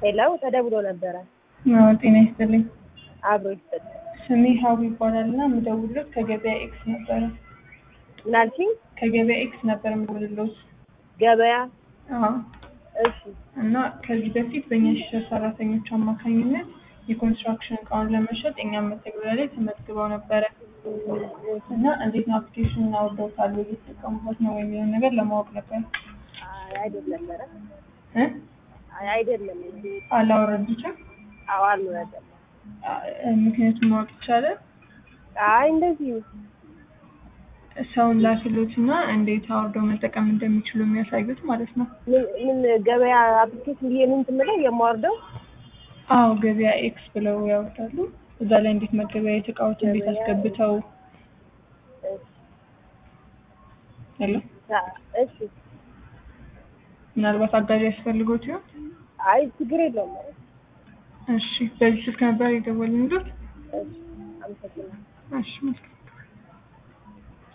ሄለው ተደውሎ ነበረ። አዎ ጤና ይስጥልኝ። አብሮ ይስጥል። ስሜ ሀቡ ይባላል እና የምደውልሎት ከገበያ ኤክስ ነበረ። ምን አልሽኝ? ከገበያ ኤክስ ነበር የምደውልሎት። ገበያ? አዎ እሺ እና ከዚህ በፊት በእኛ ሺህ ሰራተኞች አማካኝነት የኮንስትራክሽን እቃውን ለመሸጥ እኛም መተግበሪያ ላይ ተመዝግበው ነበረ እና እንዴት ነው አፕሊኬሽኑን አውርደውታል ወይ እየተጠቀሙበት ነው ወይ የሚለውን ነገር ለማወቅ ነበር። አይ አይደለም፣ ኧረ እ አይ አይደለም። እንዴ አላወረዱትም። አዎ አልወረደም። አ- ምክንያቱም ማወቅ ይቻላል። አይ እንደዚሁ ሰውን ላክሎት እና እንዴት አውርደው መጠቀም እንደሚችሉ የሚያሳዩት ማለት ነው። ምን ምን ገበያ አፕሊኬሽን ብዬ ምን ትምለው የማወርደው? አዎ ገበያ ኤክስ ብለው ያወርዳሉ። እዛ ላይ እንዴት መገበያየት እቃዎች እንዴት ገበያ አስገብተው ያለ አ- እሺ ምናልባት አጋዥ ያስፈልጎት ይሆን? አይ ችግር የለውም። ኧረ እሺ በዚህ ስልክ ነበር የደወልንሎት። እሺ አመሰግናለሁ። እሺ መልካም